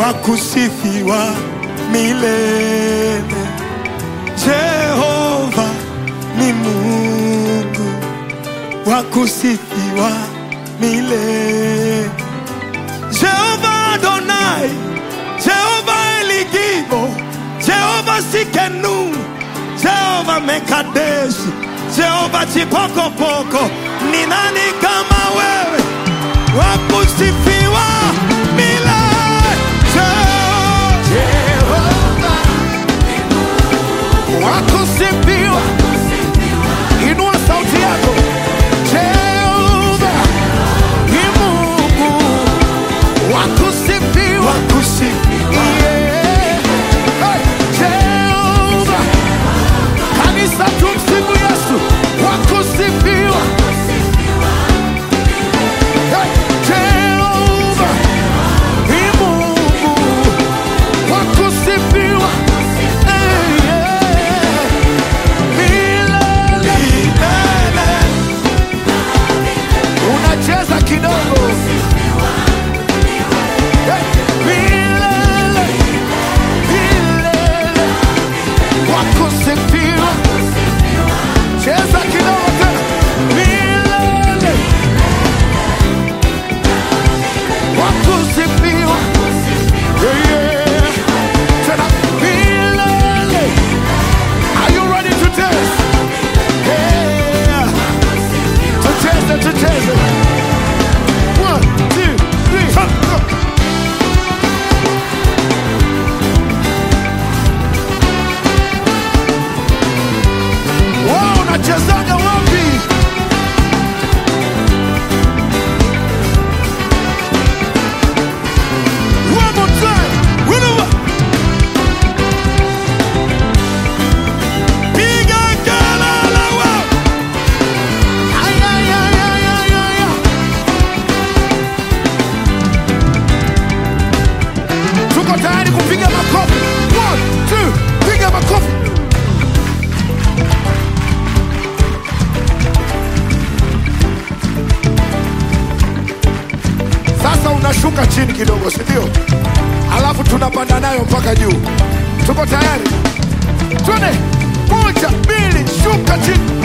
wa kusifiwa milele. Jehova ni Mungu wa kusifiwa milele. Jehova Adonai, Jehova Eligibo, Jehova Sikenu, Jehova Mekadeshi, Jehova Chipokopoko, ni nani kama wewe wa kusifiwa milele? Jehova wa kusifiwa, inua sauti yako. Jehova ni Mungu wa kusifiwa, Yeah. Hey, Jehova. Kanisa tumsifu Yesu wa kusifiwa. Hey, Jehova ni Mungu wa kusifiwa. Hey, yeah. Milele. Unacheza kidogo. Hey, milele. Milele. Wa kusifiwa. Cheza kidogo tena. Milele. Wa kusifiwa. Yeah, yeah. Tena milele. Are you ready to dance? Yeah. Tucheze, tucheze. One, two, three, go. Wao unachezaga wapi? One more time. Whenever. Piga kelele wao. Ay, ay, ay, ay, ay, ay, ay. Tuko tayari kupiga makofi. One, two, piga makofi. Sasa unashuka chini kidogo, si ndio? Alafu tunapanda nayo mpaka juu. Tuko tayari? Twende, moja, mbili, shuka chini.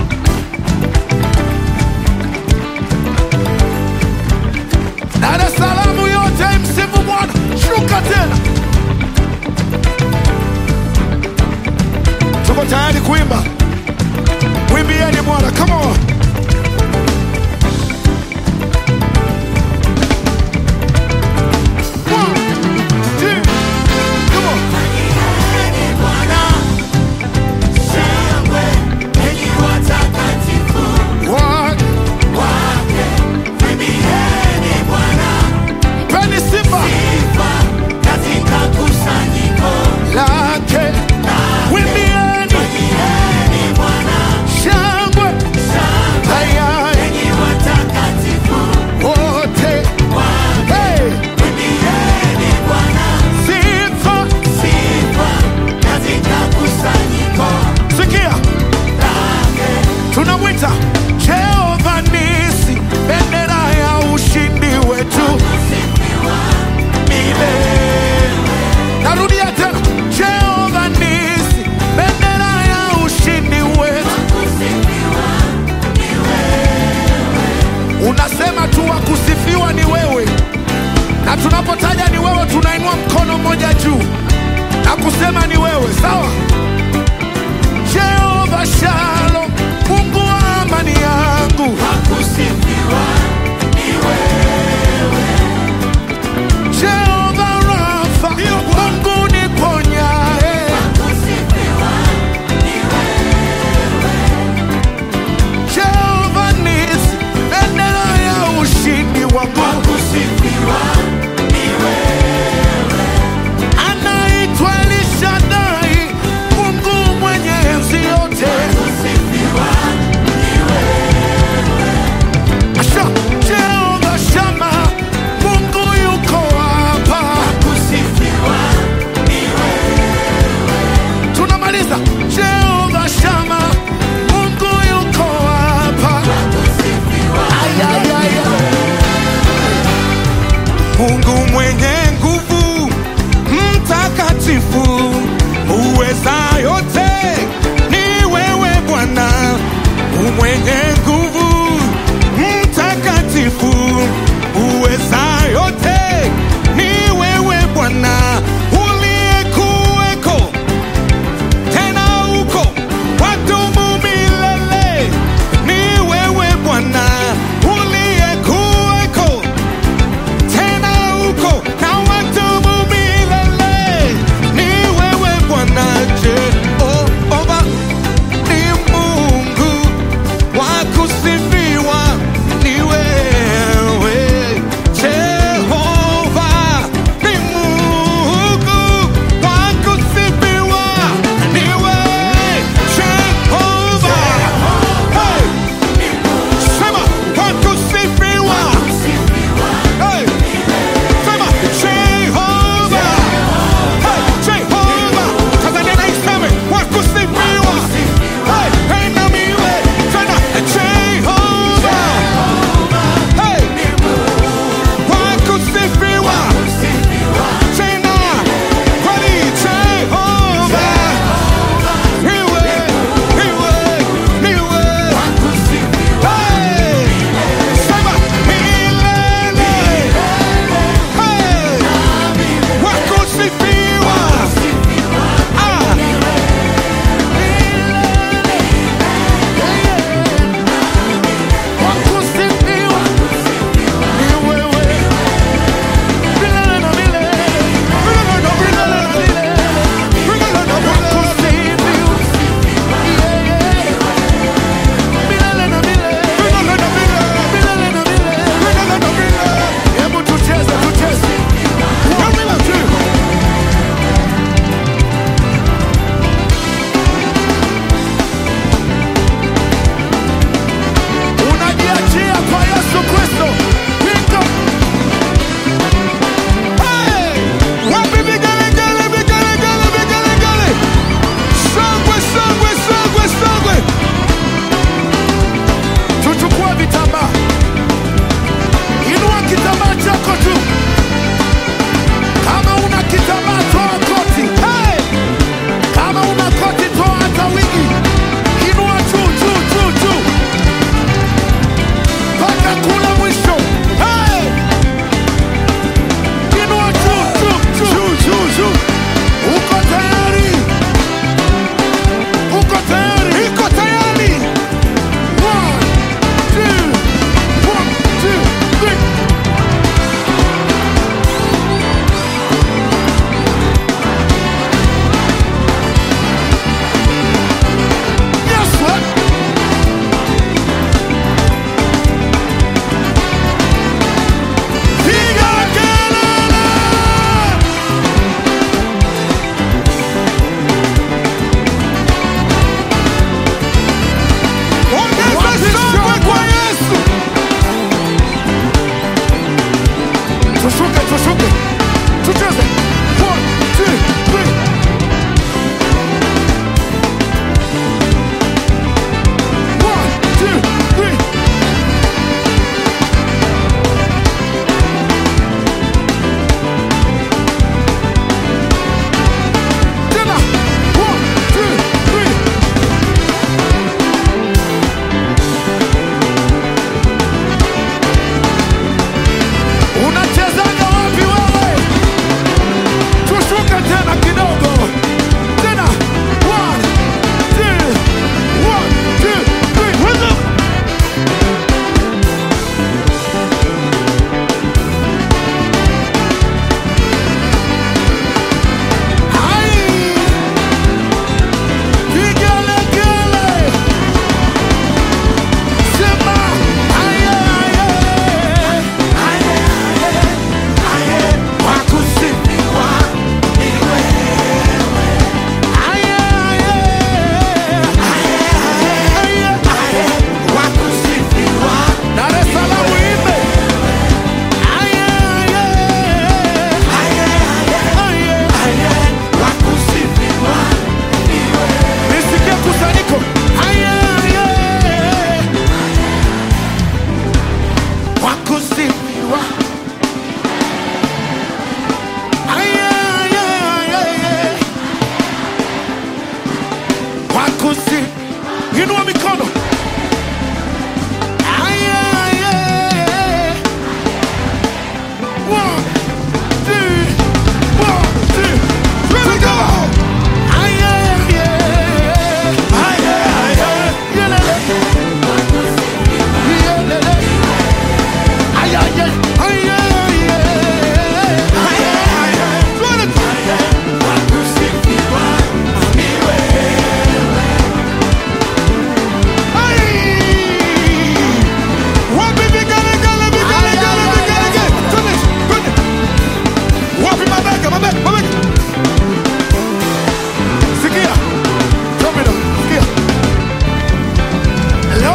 Dar es Salaam yote msifu Bwana, shuka tena. Tuko tayari kuimba, mwimbieni Bwana, come on. One, two, come on. mwenye nguvu, mtakatifu, uweza yote, ni wewe Bwana uliyekuweko tena uko wadumu milele. Ni wewe Bwana uliyekuweko tena uko na wadumu milele. Ni wewe Bwana Jehova, ni Mungu wa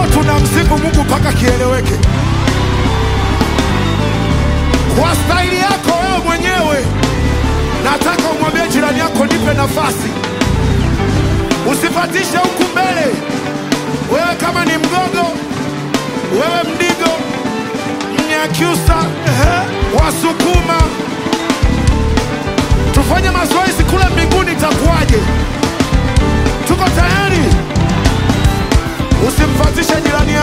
tunamsifu Mungu mpaka kieleweke kwa staili yako wewe mwenyewe. Nataka umwambie jirani yako, nipe nafasi, usipatishe huku mbele. Wewe kama ni mgogo, wewe mdigo, mnyakyusa, wasukuma, tufanye mazoezi kule mbinguni, itakuwaje? Tuko tayari? Usimfatishe jirani